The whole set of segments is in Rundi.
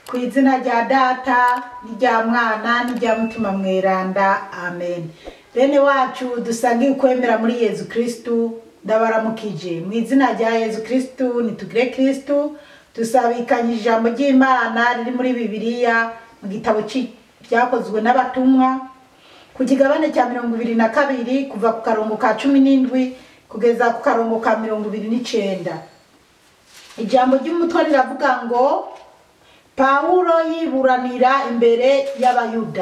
ku izina rya data n'irya mwana n'irya mutima mweranda amen bene wacu dusangiye ukwemera muri yezu kristu ndabaramukije mu izina rya yezu kristu nitugire kristu dusabikanye ijambo ry'imana riri muri bibiliya mu gitabo ci- byakozwe n'abatumwa ku kigabane cya mirongo ibiri na kabiri kuva ku karongo ka cumi n'indwi kugeza ku karongo ka mirongo ibiri n'icenda ijambo ry'umutwe riravuga ngo pawulo yiburanira imbere y'abayuda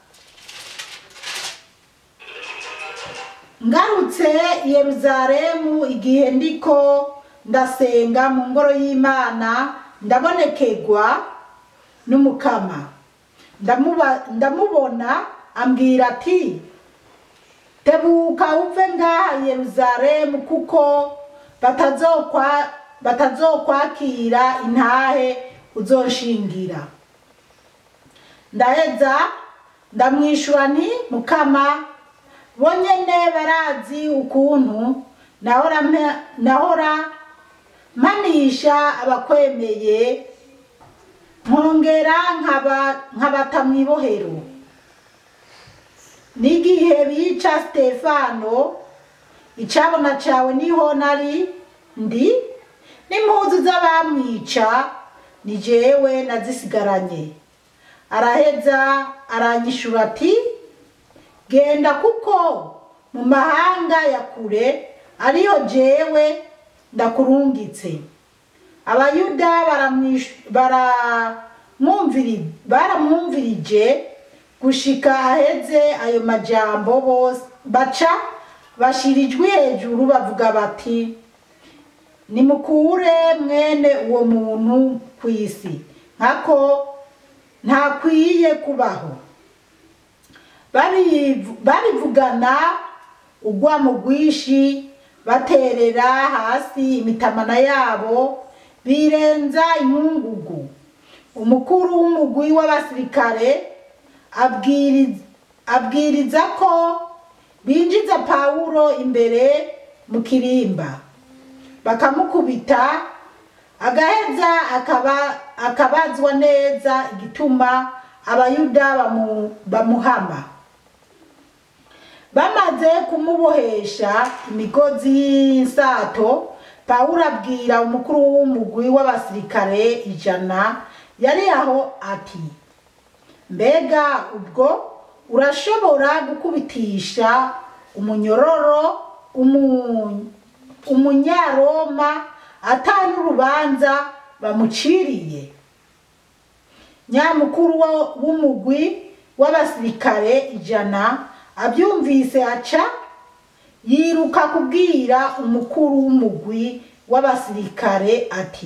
ngarutse i yeruzalemu igihe ndiko ndasenga mu ngoro y'imana ndabonekegwa n'umukama Ndamuba- ndamubona ambwira ati tebuka uve ngaha i yeruzalemu kuko batazokwa batazokwakira intahe uzoshingira ndaheza ndamwishura nti mukama bo nyene barazi ukuntu nahora mpa- nahora mpanisha abakwemeye nkongera nkaba nkabata mw'ibohero n'igihe bica stefano icabona cawe niho nari ndi n'impuzu z'abamwica ni jewe nazisigaranye araheza aranyishura ati genda kuko mu mahanga ya kure ariyo jewe ndakurungitse abayuda baramwish- baramwumviri- baramwumvirije gushika aheze ayo majambo bose baca bashira ijwi hejuru bavuga bati nimukure mwene uwo muntu ku isi nkako ntakwiye kubaho Babivu- babivugana ugwamo rwinshi baterera hasi imitamana yabo birenza inkungugu umukuru w'umugwi w'abasirikare abwiriza, abwiriza ko binjiza pawulo imbere mu kirimba bakamukubita agaheza akaba akabazwa neza igituma abayuda bamu, bamuhama bamaze kumubohesha imigozi y'insato pawulo abwira umukuru w'umugwi w'abasirikare ijana yari aho ati mbega ubwo urashobora gukubitisha umunyororo umu- umunyaroma atari urubanza bamuciriye nyamukuru wo- w'umugwi w'abasirikare ijana abyumvise aca yiruka kubwira umukuru w'umugwi w'abasirikare ati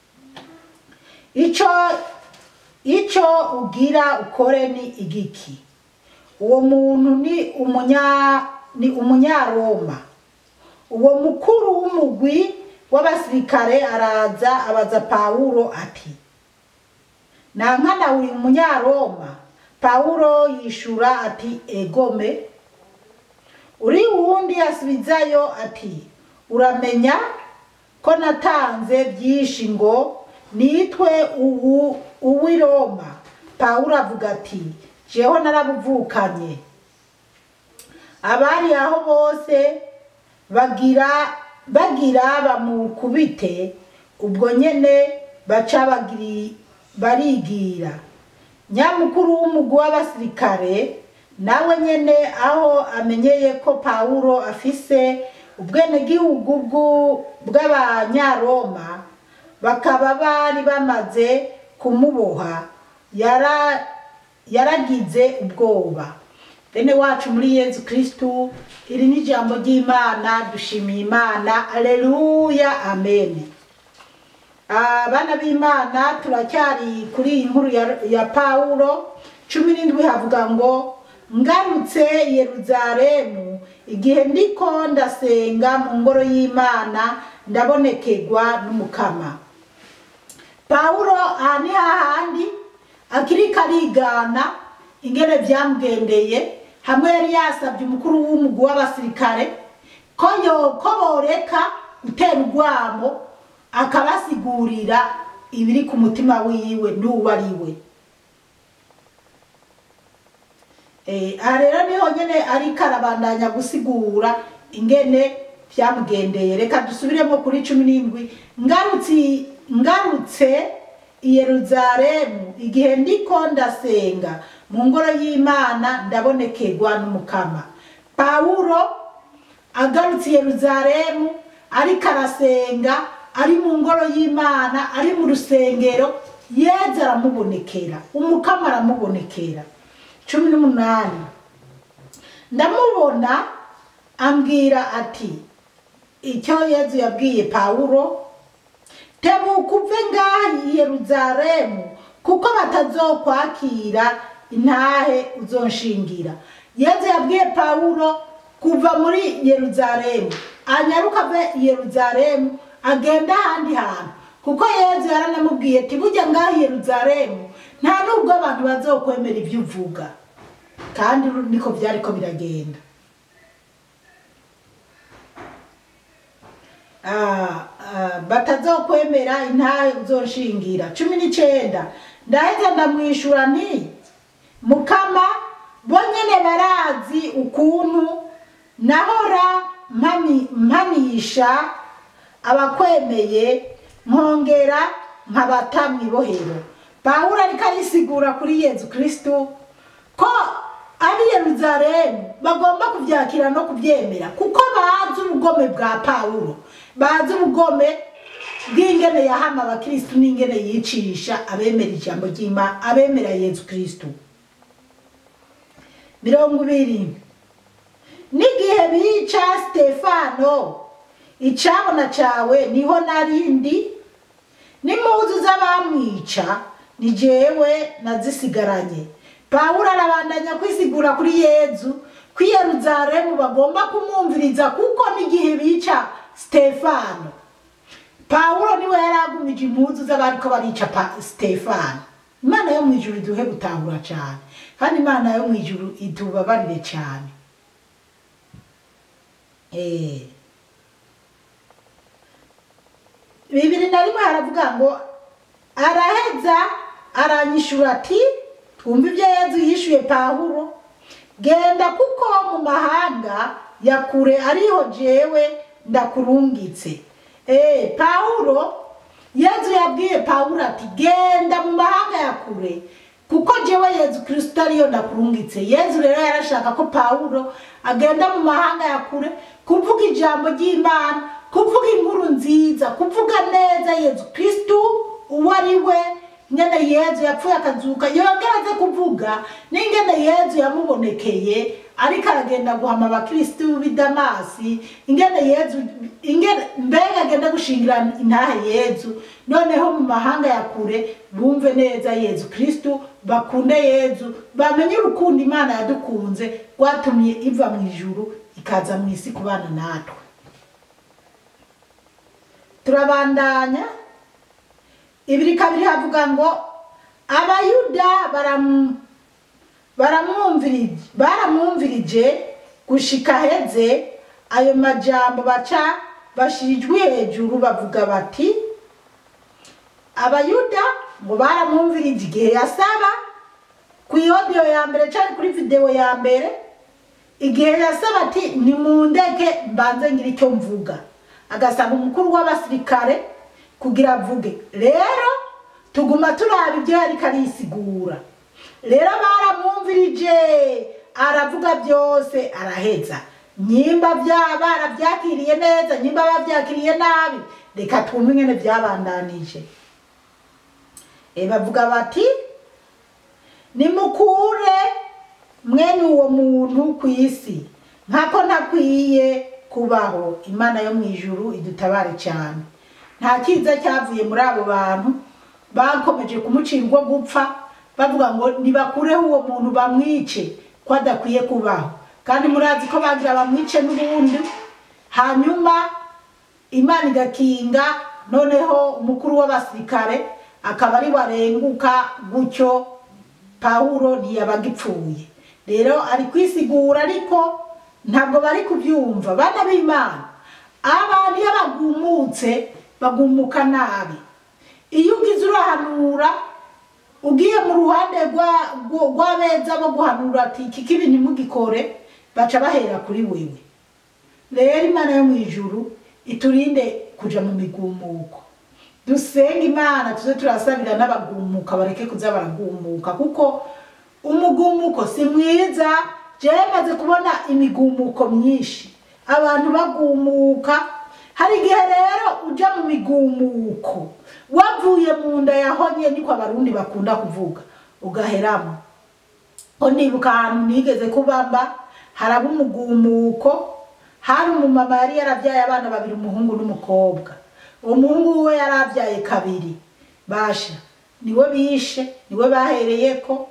ico ico ugira ukore ni igiki uwo muntu ni umunya ni umunyaroma uwo mukuru w'umugwi w'abasirikare araza abaza pawulo ati nankana uri umunyaroma pawulo yishura ati egome uri wundi asubizayo ati uramenya ko natanze byinshi ngo nitwe uwu uw'i roma pawulo avuga ati jeho narabuvukanye abari aho bose bagira bagira bamukubite ubwo nyene baca bagiri barigira nyamukuru w'umugwi w'abasirikare nawe nyene aho amenyeye ko pawulo afise ubwenegihugu bw'u- bw'abanyaroma bakaba bari bamaze kumuboha yara yaragize ubwoba bene wacu muri yezu kristu iri ni ijambo ry'imana dushimiye imana aleluya amen abana b'imana turacyari kuri iyi nkuru ya, ya pawulo cumi n'indwi havuga ngo ngarutse i yeruzalemu igihe ndiko ndasenga mu ngoro y'imana ndabonekegwa n'umukama pawulo aha ni hahandi akiriko arigana ingene byamugendeye hamwe yari yasabye umukuru w'umugwi w'abasirikare ko yo ko boreka gutera urwamo akabasigurira ibiri ku mutima wiwe n'uwo ari we Eh, aha rero niho nyene ariko arabandanya gusigura ingene vyamugendeye reka dusubiremo kuri cumi n'indwi ngarutse ngarutse i yeruzalemu igihe ndiko ndasenga mu ngoro y'imana ndabonekerwa n'umukama pawulo agarutse i yeruzalemu ariko arasenga ari mu ngoro y'imana ari mu rusengero yeza aramubonekera umukama aramubonekera cumi n'umunani ndamubona ambwira ati icyo yezu yabwiye pawulo tebuka uve ngaha i yeruzalemu kuko batazokwakira intahe uzonshingira yezu yabwiye pawulo kuva muri yeruzalemu anyaruka ave i yeruzalemu agenda ahandi hantu kuko yezu yaranamubwiye ati bujya ngaha i yeruzalemu nta nubwo abantu bazokwemera ibyo uvuga kandi niko byariko biragenda Ah, ah, batazokwemera intahe uzonshingira cumi n'icenda ndaheza ndamwishura nti mukama bo nyene barazi ukuntu nahora mpami- mpanisha abakwemeye nkongera nkabata mw'ibohero pawulo ariko arisigura kuri yezu kristu ko ari yeruzalemu bagomba kubyakira no kubyemera kuko bazi ubugome bwa pawulo bazi ubugome bw'ingene yahama abakristu n'ingene yicisha abemera ijambo ry'imana abemera yezu kristu mirongo ibiri n'igihe bica stefano icabona cawe niho narindi n'impuzu z'abamwica ni jewe nazisigaranye pawulo arabandanya kwisigura kuri yezu ko i yeruzalemu bagomba kumwumviriza kuko n'igihe bica stefano pawulo niwe yari agumije impuzu z'abariko barica Pa- stefano imana yo mu ijuru iduhe gutahura cyane kandi imana yo mu ijuru itubabarire cyane Eh. bibiri na rimwe haravuga ngo araheza aranyishura ati twumva ibyo yezu yishuye pawulo genda kuko mu mahanga ya kure ariho jewe ndakurungitse eh pawulo yezu yabwiye pawulo ati genda mu mahanga ya kure kuko jewe yezu kristo ariyo ndakurungitse yezu rero yarashaka ko pawulo agenda mu mahanga ya kure kuvuga ijambo ry'imana kuvuga inkuru nziza kuvuga neza yezu kristo uwo ari we ingene yezu yapfuye akazuka yongera aze kuvuga n'ingene yezu yamubonekeye ariko aragenda guhama abakristu b'i damasi ingene yezu ingene mbega agenda gushingira intahe yezu noneho mu mahanga ya kure bumve neza yezu kristu bakunde yezu bamenye urukundo imana yadukunze rwatumye iva mu ijuru ikaza mu isi kubana natwe turabandanya ibiri kabiri havuga ngo abayuda baramu baramwumvirije baramwumvirije gushika heze ayo majambo baca bashijwe hejuru bavuga bati abayuda ngo baramwumvirije igihe yasaba ku iyodiyo ya mbere cyangwa kuri videwo ya mbere igihe yasaba ati nimundeke mbanze ngira icyo mvuga agasaba umukuru w'abasirikare kugira avuge rero tuguma turaba ibyo yariko arisigura rero baramwumvirije aravuga byose araheza nyimba byaba barabyakiriye neza nyimba babyakiriye nabi reka twumve ingene byabandanije e bavuga bati nimukure mwene uwo muntu ku isi nkako ntakwiye kubaho imana yo mu ijuru idutabare cyane nta cyiza cyavuye muri abo bantu bakomeje kumucira urwo gupfa bavuga ngo nibakureho uwo muntu bamwice ko adakwiye kubaho kandi murazi ko bagira bamwice n'ubundi hanyuma imana igakinga noneho umukuru w'abasirikare akaba ari warenguka gutyo pawulo ntiyabaga ipfuye rero ari kwisigura ariko ntabwo bari kubyumva bana b'imana abantu iyo bagumutse bagumuka nabi iyo ugize urahanura ugiye mu ruhande rwa- rwa- rw'abeza bo guhanura ati iki kibi ntimugikore baca bahera kuri wewe rero imana yo mu ijuru iturinde kuja mu migumuko dusenge imana tuze turasabira n'abagumuka bareke kuza baragumuka kuko umugumuko si mwiza jewe maze kubona imigumuko myinshi abantu bagumuka hari igihe rero uja mu migumuko wavuye mu nda yahonye niko abarundi bakunda kuvuga ugaheramo ko nibuka ahantu nigeze kubamba haraba umugumuko hari umumama yari yarabyaye abana babiri umuhungu n'umukobwa uwo muhungu we yari abyaye kabiri basha niwe bishe niwe bahereyeko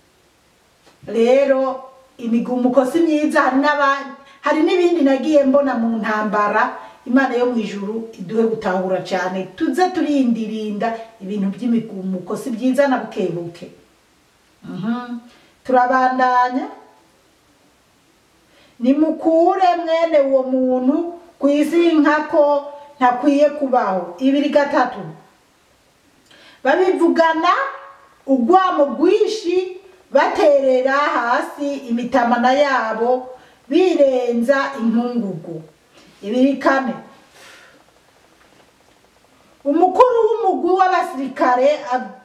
rero imigumuko si myiza hari n'abandi hari n'ibindi nagiye mbona mu ntambara imana yo mu ijuru iduhe gutahura cyane tuze turindirinda ibintu by'imigumuko si byiza na bukebuke Mhm. turabandanya nimukure mwene uwo muntu ku isi nkako ntakwiye kubaho ibiri gatatu babivugana urwamo rwinshi baterera hasi imitamana yabo birenza inkungugu ibiri kane umukuru w'umugwi w'abasirikare ab-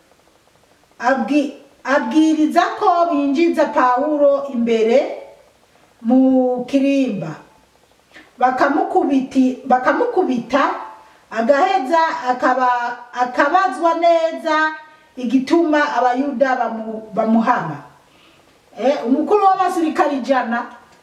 abwi- abwiriza ko binjiza pawulo imbere mu kirimba bakamukubiti bakamukubita agaheza akaba akabazwa neza igituma abayuda bamu- bamuhama eh, umukuru w'abasirikari ijana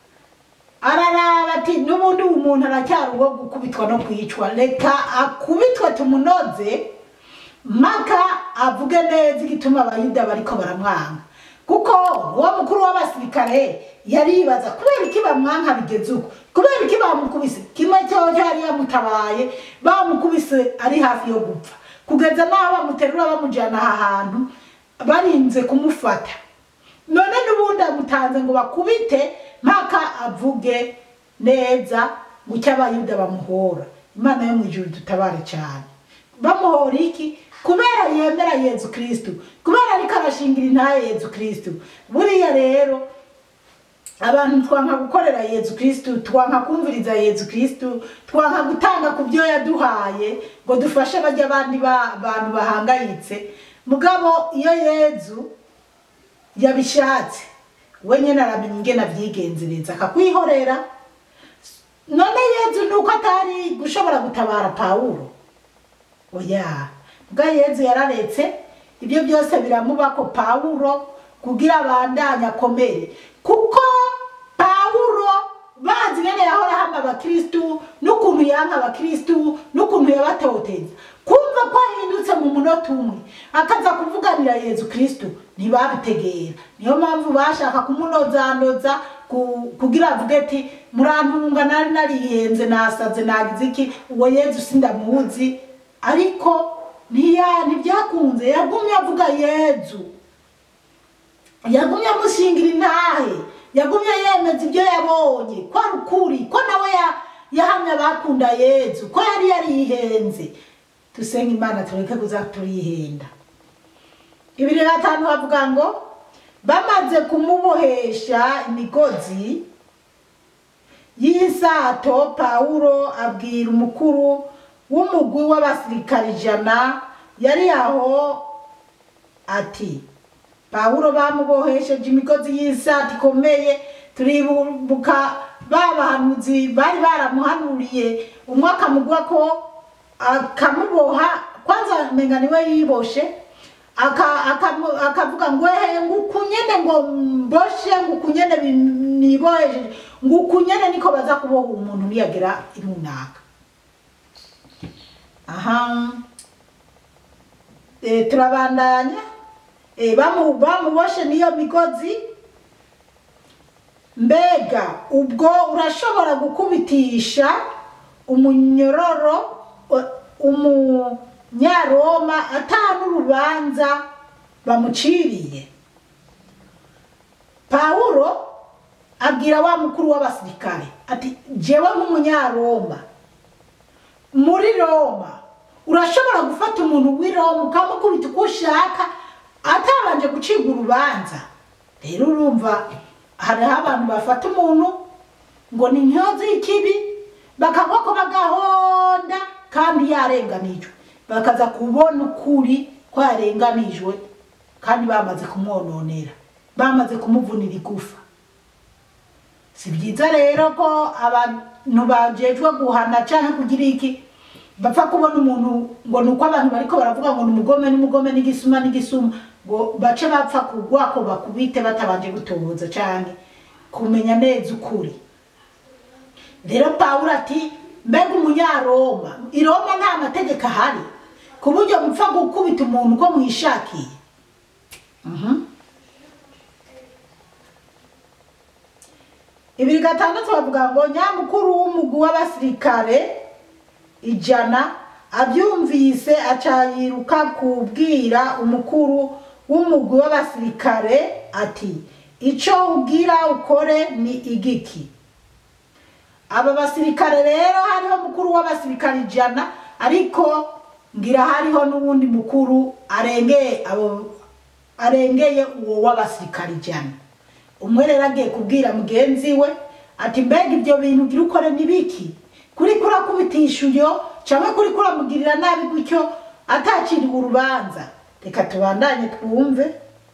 araraba ati n'ubundi uyu muntu aracyari uwo gukubitwa no kwicwa reka akubitwe tumunoze mpaka avuge neza igituma abayuda bariko baramwanga kuko uwo mukuru w'abasirikare yaribaza kubera iki bamwanka bigeze uko kubera iki bamukubise kimwe cyoco yari yamutabaye bamukubise ari hafi yo gupfa kugeza n'aho bamuterura bamujyana aha hantu barinze kumufata none n'ubundi amutanze ngo bakubite mpaka avuge neza ngo icyo abayuda bamuhora imana yo mu ijuru dutabare cyane bamuhora iki kubera yemera yezu kristu kubera ariko arashingira intaye yezu kristu buriya rero abantu twanka gukorera yezu kristu twanka kumviriza yezu kristu twanka gutanga ku byo yaduhaye ngo dufashe bajya abandi ba- bantu bahangayitse mugabo iyo yezu yabishatse we nyine aramenya ingene abyigenzereza akakwihorera none yezu nuko atari gushobora gutabara pawulo oya bwa yezu yararetse ibyo byose biramubako pawulo kugira abandanye akomere kuko pawulo bazi ngene yahora hama abakristu n'ukuntu yanka abakristu n'ukuntu yabatoteza kumva ko ahindutse mu munota umwe akaza kuvuganira yezu kristu ntibabitegera niyo mpamvu bashaka kumunozandoza ku- kugira avuge ati murantunga nari narihenze nasaze nagize iki uwo yezu sindamuzi ariko ntiya ntibyakunze yagumye avuga yezu yagumye amushingira intahe yagumye yemeza ibyo yabonye ko ari ukuri ko nawe ya- yahamye abakunda yezu ko yari yarihenze dusenga imana tureke kuza turihenda ibiri gatanu bavuga ngo bamaze kumubohesha imigozi y'isato pawulo abwira umukuru w'umugwi w'abasirikari ijana yari aho ati pawulo bamubohesheje imigozi y'isato ikomeye turibuka ba bahanuzi bari baramuhanuriye umwe akamugwa ko akamuboha kwanza menga niwe yiboshe aka- akamu- akavuga ngo ehe ngukunyene ngo mboshe ngukunyene bi- nibohejeje ngukunyene niko baza kuboha umuntu niyagera runaka aha e, turabandanya e, bamu, bamuboshe niyo migozi mbega ubwo urashobora gukubitisha umunyororo o- umunyaroma atanu urubanza bamuciriye pawulo abwira wa mukuru w'abasirikare ati jewe nk'umunyaroma muri roma urashobora gufata umuntu w'iroma ukamukubita uko ushaka atabanje gucibwa urubanza rero urumva hariho abantu bafata umuntu ngo ni intyozi y'ikibi bakagwa ko bagahonda kandi yarenganijwe bakaza kubona ukuri ko yarenganijwe kandi bamaze kumwononera bamaze kumuvunira igufa si byiza rero ko abantu bajejwe guhana cyangwa kugira iki bapfa kubona umuntu ngo ni uko abantu bariko baravuga ngo ni umugome n'umugome n'igisuma n'igisuma ngo bace bapfa kugwa ko bakubite batabanje gutoboza cyane kumenya neza ukuri rero pawulo ati mbega umunyaroma i roma nta mategeko ahari ku buryo mupfa gukubita umuntu uko mwishakiye Mhm. ibiri gatandatu bavuga ngo nyamukuru w'umugwi w'abasirikare ijana abyumvise aca yiruka kubwira umukuru w'umugwi w'abasirikare ati icyo ubwira ukore ni igiki aba basirikare rero hariho mukuru w'abasirikare ijana ariko ngira hariho n'uwundi mukuru arengeye abo arengeye uwo w'abasirikare ijana umwe rero agiye kubwira mugenzi we ati mbega ibyo bintu ugira ukore ni biki kuri kurakubitisha uyo cyangwa kuri kuramugirira nabi gutyo ataciriwe urubanza reka tubandanye twumve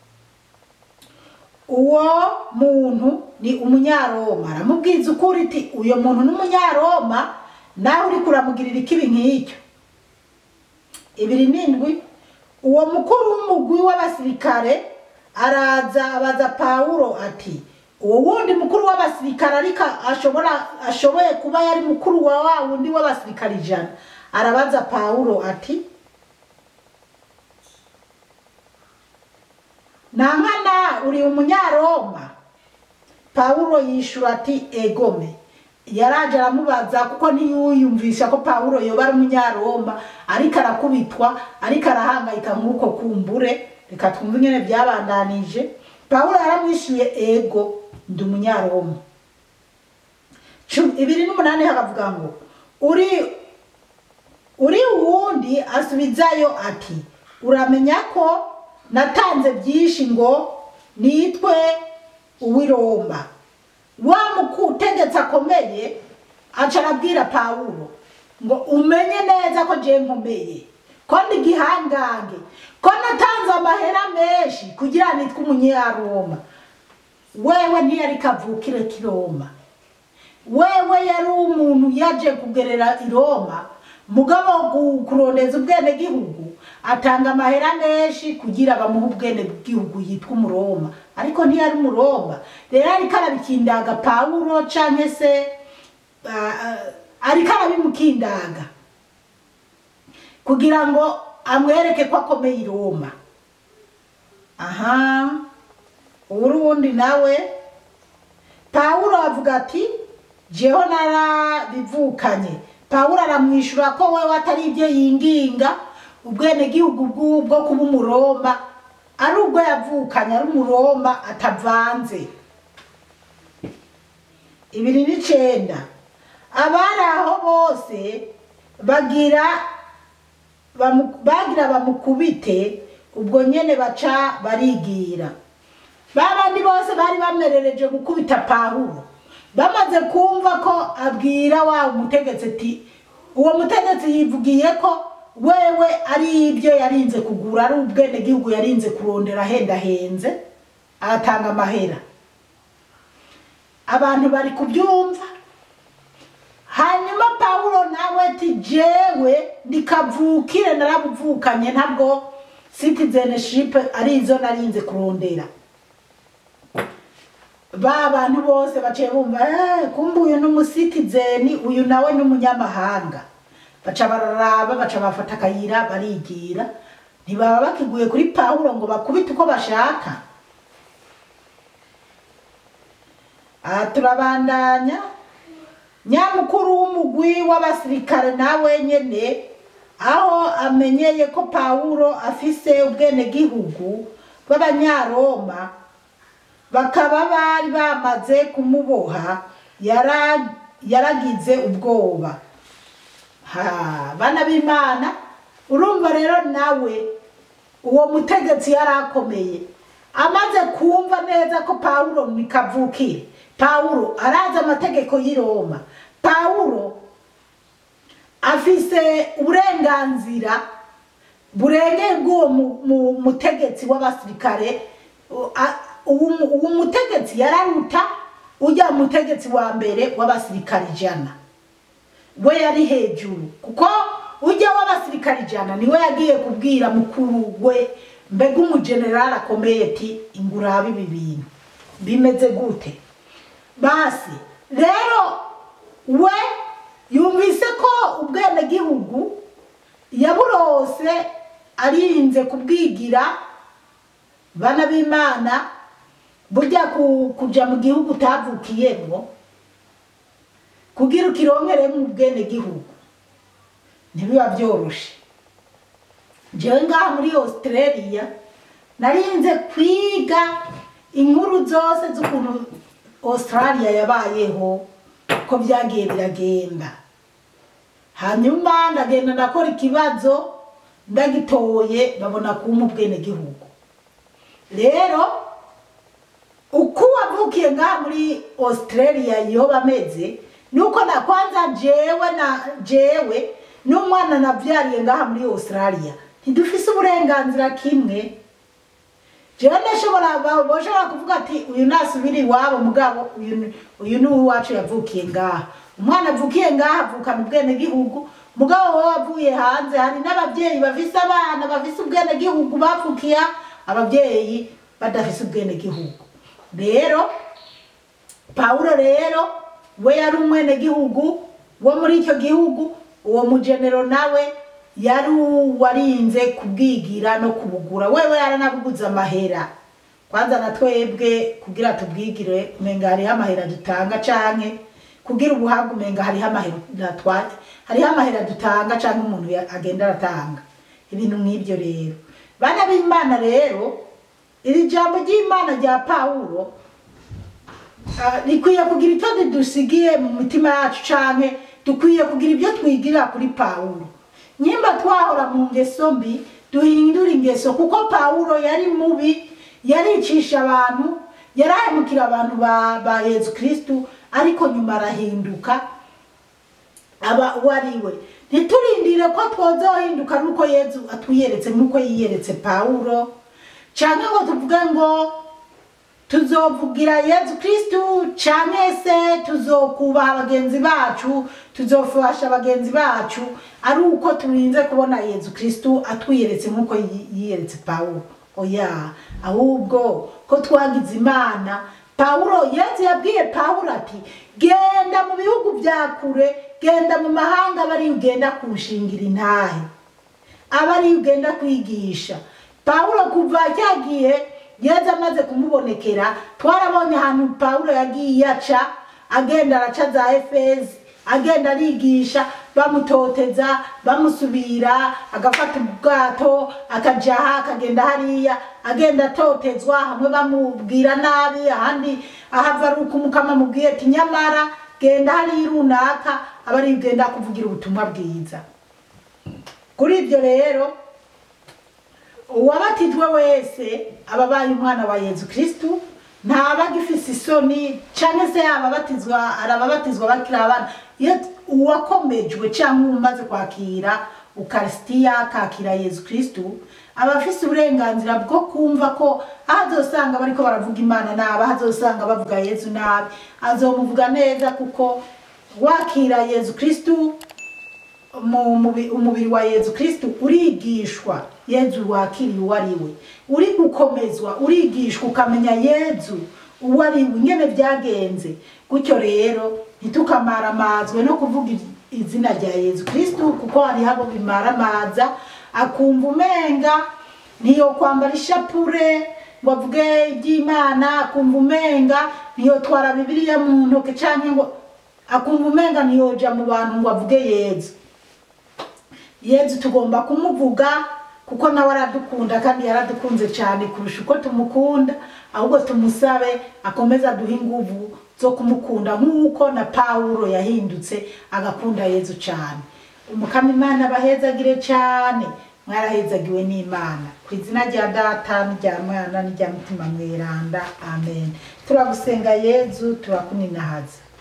uwo muntu ni umunyaroma aramubwiza ukuri iti uyo muntu ni umunyaroma nawe uri kuramugirira ikibi nk'icyo ibiri n'indwi uwo mukuru w'umugwi w'abasirikare araza abaza pawulo ati uwo wundi mukuru w'abasirikare ariko ashobora ashoboye kuba yari mukuru wa wa wundi w'abasirikare ijana arabaza pawulo ati nankana uri umunyaroma pawulo yishura ati egome yaraje aramubaza kuko ntiyuyumvisha ko pawulo yoba ari umunyaroma ariko arakubitwa ariko arahangayika nk'uko kumbure reka twumve ingene byabandanije pawulo yaramwishyuye ego ndi umunyaroma Cu- ibiri n'umunani hakavuga ngo uri uri uwundi asubizayo ati uramenya ko natanze byinshi ngo nitwe uw'iroma wa mukutegetse akomeye aca arabwira pawulo ngo umenye neza ko je nkomeye ko ndi gihangange ko natanze amahera menshi kugira nitwe umunyaroma wewe ntiyari kavukire k'iroma wewe yari umuntu yaje kugerera i roma mugabo gu- kurondeza ubwenegihugu atanga amahera menshi kugira bamuhe ubwenegihugu yitwa umuroma ariko ntiyari umuroma rero ariko arabikindaga pawulo canke se ah, ah, ariko arabimukindaga kugira ngo amwereke ko akomeye i roma aha uwurundi nawe pawulo avuga ati jeho narabivukanye pawulo aramwishyura ko wewe atari ibyo yinginga ubwenegihugu bw'ubwo kuba umuroma ari ubwo yavukanye ari umuroma atavanze ibiri n'icenda abari aho bose bagira bamu- bagira bamukubite ubwo nyene baca barigira babandi bose bari bamerereje gukubita pawulo bamaze kumva ko abwira wa umutegetsi ati uwo mutegetsi yivugiye ko wewe ari ibyo yarinze kugura ari ubwenegihugu yarinze kurondera ahendahenze agatanga amahera abantu bari kubyumva hanyuma pawulo nawe ati jewe ndikavukire narabuvukanye ntabwo citizenship ari izo narinze kurondera ba bantu bose baciye bumva "Eh, kumbe uyu ni umusitizeni uyu nawe ni umunyamahanga baca bararaba baca bafata akayira barigira ntibaba bakiguye kuri pawulo ngo bakubite uko bashaka aha turabandanya nyamukuru w'umugwi w'abasirikare nawe nyene aho amenyeye ko pawulo afise ubwenegihugu bw'abanyaroma bakaba bari bamaze kumuboha yara- yaragize ubwoba ha bana b'imana urumva rero nawe uwo mutegetsi yari akomeye amaze kumva neza ko pawulo ni kavukire pawulo arazi amategeko y'i roma pawulo afise uburenganzira burengeye bw'uwo mu- mu- mutegetsi w'abasirikare U- a- uwo mu- uwo mutegetsi yararuta ujya mutegetsi wa mbere w'abasirikare ijana we yari hejuru kuko ujya w'abasirikare ijana niwe yagiye kubwira mukuru we mbega umujenerali akomeye ati ingurabe ibi bintu bimeze gute basi rero we yumvise ko ubwenegihugu yaburose arinze kubwigira bana b'imana burya ku- kuja mu gihugu utavukiyemo kugira ukironkeremo ubwenegihugu ntibiba byoroshe jewe ngaha muri australia narinze kwiga inkuru zose z'ukuntu australia yabayeho ko byagiye biragenda hanyuma ndagenda ndakora ikibazo ndagitoye babona kumpa ubwenegihugu rero uko wavukiye ngaha muri australia yoba ameze nuko na kwanza jewe na jewe n'umwana nabyariye ngaha muri australia ntidufise uburenganzira kimwe jewe ndashobora ba- boshobora kuvuga ati uyu nasubira iwabo mugabo uyu ni- uyu ni uwacu yavukiye ngaha umwana avukiye ngaha avukana ubwenegihugu mugabo wowe wavuye hanze hari n'ababyeyi bafise abana bafise ubwenegihugu bavukiye ababyeyi badafise ubwenegihugu rero pawulo rero we yari umwenegihugu wo muri icyo gihugu uwo mugenero nawe yari uwarinze kubwigira no kubugura wewe yaranabuguze amahera kwanza na twebwe kugira tubwigire umenga hariho amahera dutanga canke kugira ubuhabwa umenga hariho amahera twa hariho amahera dutanga canke umuntu ya- agenda aratanga ibintu nk'ibyo rero bana b'imana rero iri jambo ry'imana rya pawulo Ah, rikwiye kugira icyo ridusigiye mu mitima yacu canke dukwiye kugira ibyo twigira kuri pawulo nyimba twahora mu ngeso mbi duhindura ingeso kuko pawulo yari mubi yaricisha abantu yarahemukira abantu ba, ba yezu kristu ariko nyuma arahinduka aba uwo ari we ntiturindire ko twozohinduka nuko yezu atwiyeretse nk'uko yiyeretse pawulo canke ngo tuvuge ngo tuzovugira yezu kristu canke se tuzokubaha bagenzi bacu tuzofasha bagenzi bacu ari uko turinze kubona yezu kristu atwiyeretse nk'uko yi- yiyeretse pawulo oya ahubwo ko twagize imana pawulo yezu yabwiye pawulo ati genda mu bihugu bya kure genda mu mahanga bari ugenda kunshingira intahe aba ari ugenda kwigisha pawulo kuva cyagiye yezu amaze kumubonekera twarabonye ahantu pawulo yagiye aca agenda araca za efezi agenda arigisha bamutoteza bamusubira agafata ubwato akajaha akagenda hariya agenda atotezwa hamwe bamubwira nabi ahandi ahava ari uko umukama amubwiye ati nyamara genda hariya runaka aba ari ugenda kuvugira ubutumwa bwiza kuri ibyo rero uwabatijwe wese aba abaye umwana wa yezu kristu ntaba agifise isoni cyangwa se yaba abatizwa arababatizwa bakiri abana iyo uwakomejwe cyangwa umaze kwakira ukarisitiya akakira yezu kristu aba afise uburenganzira bwo kumva ko aho azosanga bariko baravuga imana nabi aho azosanga bavuga yezu nabi azomuvuga neza kuko wakira yezu kristu mu mubi- umubiri wa yezu kristu urigishwa yezu wakiriye uwo ari we uri gukomezwa urigishwa ukamenya yezu uwo ari we ingene byagenze gutyo rero ntitukamaramaazwe no kuvuga iz- izina rya yezu kristu kuko hariho abo bimaramaza akumva umenga ntiyo kwambara ishapure ngo avuge iby'imana akumva umenga ntiyotwara bibiliya mu ntoke canke ngo akumva umenga ntiyoja mu bantu ngo avuge yezu yezu tugomba kumuvuga kuko nawe aradukunda kandi yaradukunze cyane kurusha uko tumukunda ahubwo tumusabe akomeze aduhe inguvu zo kumukunda nk'uko na pawulo yahindutse agakunda yezu cyane umukama imana abahezagire cyane mwarahezagiwe n'imana ku izina rya data n'irya mwana n'irya mutima mweranda amen turagusenga yezu turakuninahaza